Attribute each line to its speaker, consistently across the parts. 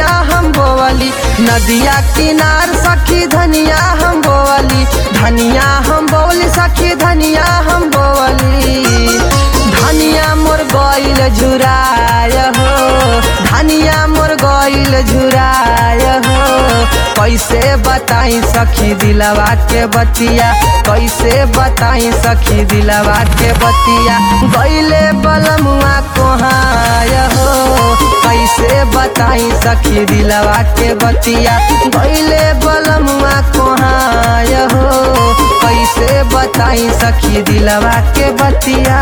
Speaker 1: हम बोवली नदिया किनार सखी धनिया हम बोवली धनिया हम बोवली सखी धनिया हम बोवली धनिया मोर गइल झुराय हो धनिया मोर गइल झुराय हो कैसे बताई सखी दिलवा के बतिया कैसे बताई सखी दिलवा के बतिया गइले बलमुआ कोहाय हो कैसे बताई सखी दिलवा के बतिया गइले बलमुआ कोहाय हो कैसे बताई सखी दिलवा के बतिया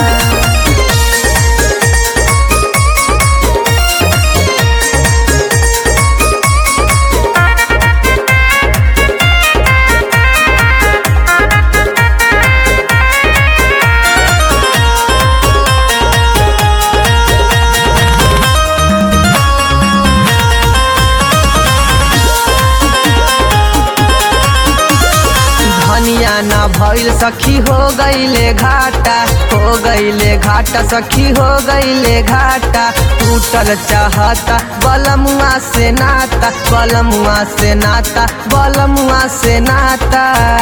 Speaker 1: धनिया ना भइल सखी हो गईले घाटा हो गईले घाटा सखी हो गईले घाटा टूटल चाहता बलमुआ से नाता बलमुआ से नाता बलमुआ से नाता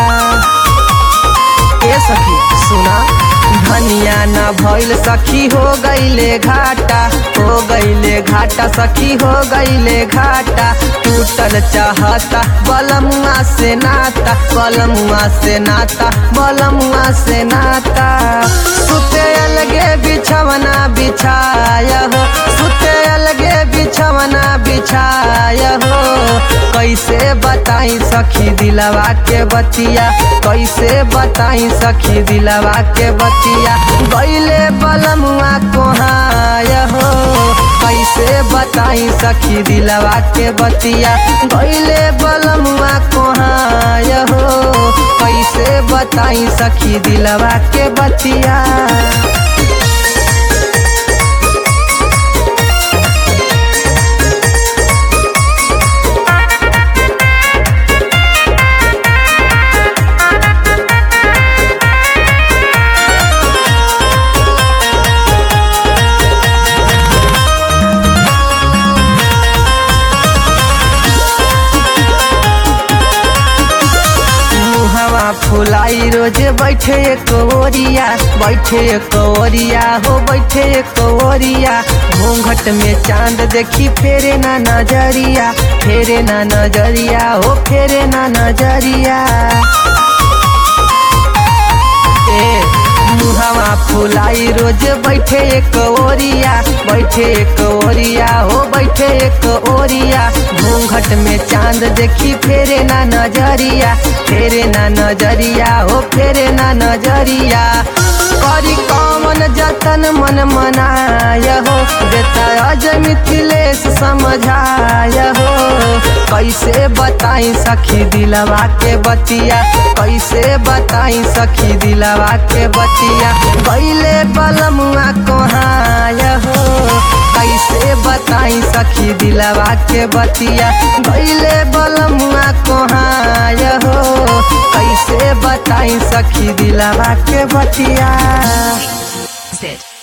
Speaker 1: ए सखी सुना धनिया ना भइल सखी हो गईले घाटा हो गईले घाटा सखी हो गईले घाटा टूटल चाहता बलमुआ से नाता बलमुआ से नाता बलमुआ से नाता सुते अलगे बिछवना बिछाय हो सुते अलगे बिछवना बिछाय हो कैसे बताई सखी दिलवा के बतिया कैसे बताई सखी दिलवा के बतिया गईले बलमुआ कोहाय हो कैसे बताई सखी दिलवा के बतिया गईले बलमुआ कोहाय हो कैसे बताई सखी दिलवा के बतिया मुहवा फुलाई रोज बैठे एक ओरिया बैठे एक ओरिया हो बैठे एक ओरिया घूंघट में चांद देखी फेरे ना नजरिया फेरे ना नजरिया हो फेरे ना नजरिया ए मुहवा फुलाई रोज बैठे एक ओरिया बैठे एक ओरिया हो बैठे एक ओरिया घूंघट में चांद देखी फेरे ना नजरिया फेरे ना नजरिया हो फेरे ना नजरिया करी कमन जतन मन मनाय हो देता अज मिथिलेश समझाय हो कैसे बताई सखी दिलवा के बतिया कैसे बताई सखी दिलवा के बतिया गईले बलमुआ कोहाय हो कैसे बताई सखी दिलवा के बतिया गईले बलमुआ कोहाय हो कैसे बताई सखी दिलवा के बतिया
Speaker 2: Sit.